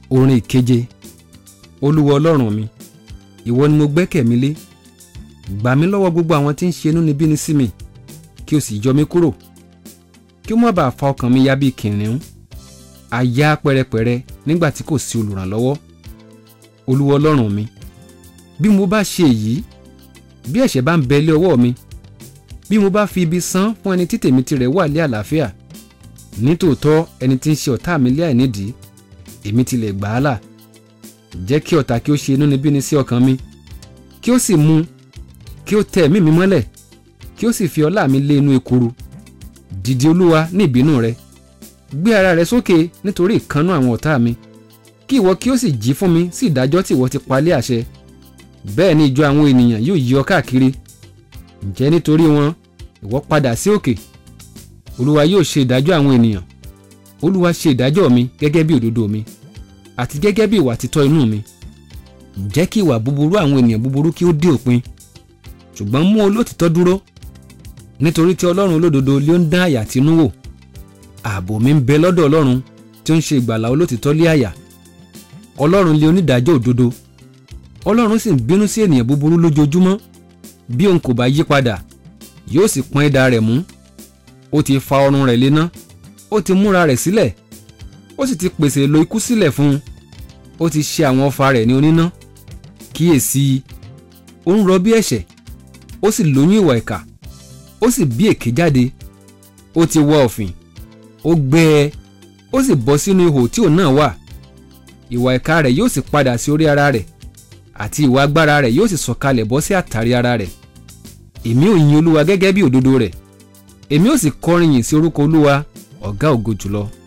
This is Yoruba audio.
orin ìkeje olúwa ọlọ́run mi ìwọ ni mo gbẹ́kẹ̀ mi lé gbà mí lọ́wọ́ gbogbo àwọn tí ń ṣe inúnibíni sí mi kí o sì yọ mí kúrò kí ó má bàa fa ọkàn mi ya bí kìnìún àyà pẹrẹpẹrẹ nígbà tí kò sí olùrànlọ́wọ́ olúwa ọlọ́run mi bí mo bá ṣe èyí bí ẹ̀ṣẹ̀ bá ń bẹ lé ọwọ́ mi bí mo bá fi ibi san fún ẹni tí tèmi tirẹ̀ wà lé àlàáfíà nítòótọ́ ẹni tí ń ṣe ọ̀tá mi lé àìnídìí èmi tilẹ̀ gbà á là jẹ́ kí ọ̀tá kí ó ṣe inúnibíni sí ọkàn mi kí ó sì mú kí ó tẹ ẹ̀mí mi mọ́lẹ̀ kí ó sì fi ọlá mi lé inú ekuru dìde olúwa ní ìbínú rẹ gbé ara rẹ sókè nítorí ìkánú àwọn ọ̀tá mi kí ìwọ kí ó sì jí fún mi sí ìdájọ́ tí ìwọ ti palẹ̀ àṣẹ bẹ́ẹ̀ ni ìjọ àwọn ènìyàn yóò yí ọ káàkiri ǹjẹ́ nítorí wọn ìwọ padà sí òkè olúwa yóò ṣe ìdájọ́ àwọn ènìyàn olúwa ṣe ìdájọ́ mi gẹ́gẹ́ bí òdodo mi àti gẹ́gẹ́ bí ìwà títọ́ inú mi jẹ́ kí ìwà búburú àwọn ènìyàn búburú kí ó dé òpin ṣùgbọ́n mú olótìtọ́ dúró nítorí tí ọlọ́run olódodo ló ń dán àyà tínú wò ààbò mi ń bẹ lọ́dọ̀ ọlọ́run tí ó ń ṣe ìgbàlà olótìtọ́ lé àyà ọlọ́run lé onídàájọ́ òdodo ọlọ́run sì ń bínú sí ènìyàn búburú lójoojúmọ́ bí òun kò bá yí padà yóò sì pọ́n idà rẹ̀ mú ó ti fa ọrùn rẹ̀ léná ó ti múra rẹ̀ sílẹ̀ ó sì ti pèsè èlò ikú sílẹ̀ fún un ó ti ṣe àwọn ọfà rẹ̀ ní oníná kíyèsí ó ń rọbí ẹ̀ṣẹ̀ ó sì lóyún ìwà ìkà ó sì bí èké jáde ó ti wọ ọ̀fìn ó gbẹ ẹ ó sì bọ́ sínú ihò tí òun náà wà ìwà ìkà rẹ̀ yóò sì padà sí orí ara rẹ̀ àti ìwà agbára rẹ̀ yóò sì sọ̀kalẹ̀ bọ́ sí àtàrí ara rẹ̀ èmi ò yin olúwa gẹ́gẹ́ bí òdodo rẹ̀ èmi ò sì kọrin yìn sí orúkọ olúwa ọ̀gá ògo jùlọ